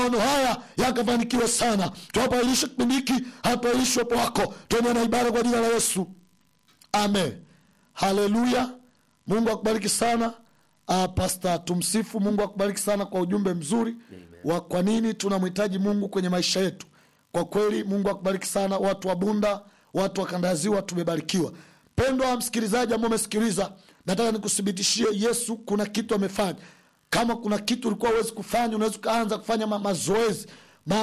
maono haya yakafanikiwa sana tunapoailisha kipindi hiki hatuailishi uwepo wako tuende na ibada kwa jina la yesu amen haleluya mungu akubariki sana uh, pasta tumsifu mungu akubariki sana kwa ujumbe mzuri wa kwa nini tunamhitaji mungu kwenye maisha yetu kwa kweli mungu akubariki sana watu wa bunda watu wa kanda ya ziwa tumebarikiwa pendwa msikilizaji ambao umesikiliza nataka nikuthibitishie yesu kuna kitu amefanya kama kuna kitu ulikuwa uwezi kufanya unaweza ukaanza kufanya ma mazoezi